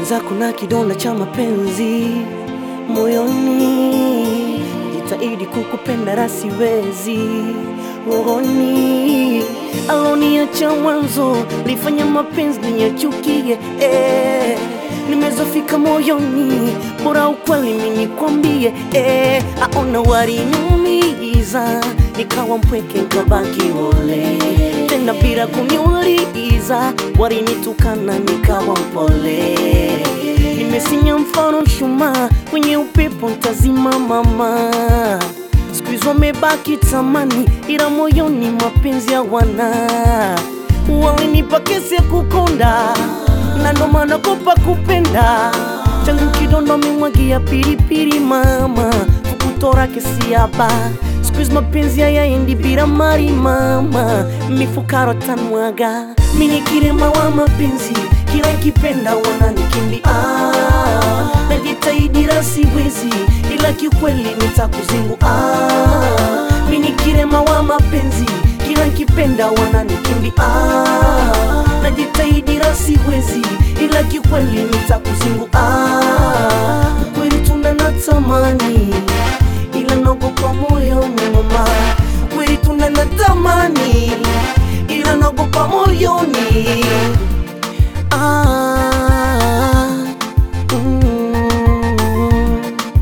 mwenzako na kidonda cha mapenzi moyoni, jitahidi kukupenda rasiwezi rohoni, aloniacha mwanzo lifanya mapenzi niyachukie eh. Nimezofika moyoni, bora ukweli mimi nikwambie eh. Aona waliniumiza, nikawa mpweke nikabaki ole tena bila kuniuliza, walinitukana nikawa mpole. Nimesinya mfano mshumaa kwenye upepo ntazima mama, siku hizo wamebaki tamani, ila moyoni mapenzi hawana. Walinipa kesi ya kukonda na ndo maana kopa kupenda changu kidondo memwagia pilipili mama fukutora kesi hapa siku hizi mapenzi hayaendi bila mari mama mifukaro tanwaga mini kirema wa mapenzi kila kipenda wananikimbia ah, najitahidi siwezi ila kiukweli nitakuzingu ah, mini kirema wa mapenzi kila kipenda wananikimbia ah, najitahidi siwezi ila kiukweli nitakuzingu ah, kweli tuna natamani ila naogopa moyoni mama, kweli tuna natamani ila naogopa moyoni ah, mm,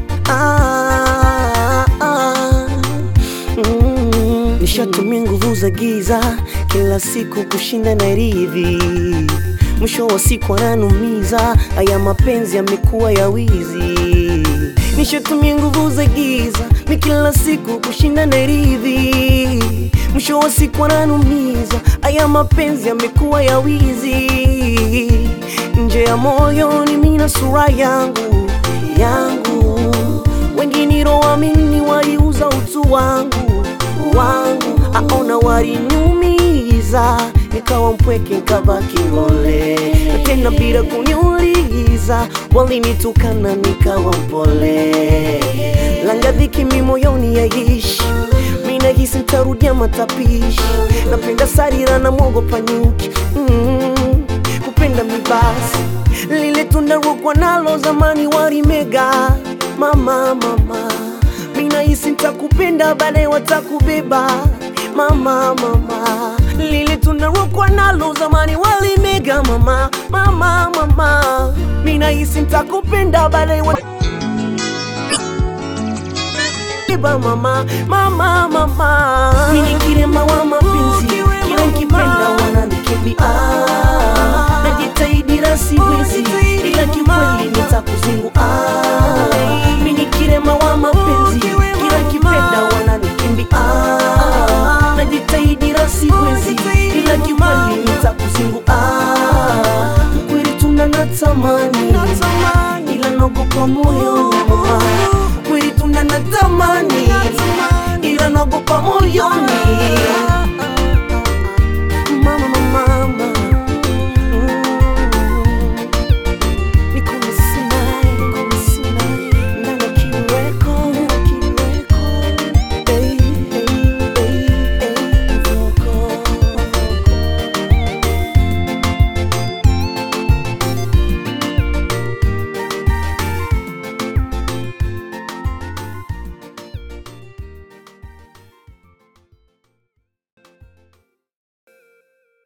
ah, ah, mm. Nishatumia nguvu za giza kila siku kushinda na ridhi, mwisho wa siku ananumiza. Haya mapenzi yamekuwa ya wizi. Nishatumia nguvu za giza mi kila siku kushinda na ridhi, mwisho wa siku ananumiza. Haya mapenzi yamekuwa ya wizi, nje ya moyoni mina sura yangu yangu, wengine roamini waliuza utu wangu wangu, aona waliniumiza, nikawa mpweke nikabaki lole, na tena bila kuniuliza, walinitukana nikawa mpole, langa dhiki mi moyoni yaishi mina hisi ntarudia matapishi, napenda sarira na mwogopa nyuki mm, kupenda mibasi lile tunda rogwa nalo zamani warimega mama mama mina hisi ntakupenda baadaye watakubeba mama mama lile tunda rogwa nalo zamani walimega mama mama mama mina hisi ntakupenda baadaye wat Beba mama mama mama mini kirema wa mapenzi kila nkipenda wananikimbia ah, najitahidi siwezi ila kikweli nitakuzingu ah, mini kirema wa mapenzi kila nkipenda wananikimbia ah, najitahidi siwezi ila kikweli nitakuzingu ah, kweli tuna natamani ila naogopa moyoni mama kweli tuna natamani ila naogopa moyoni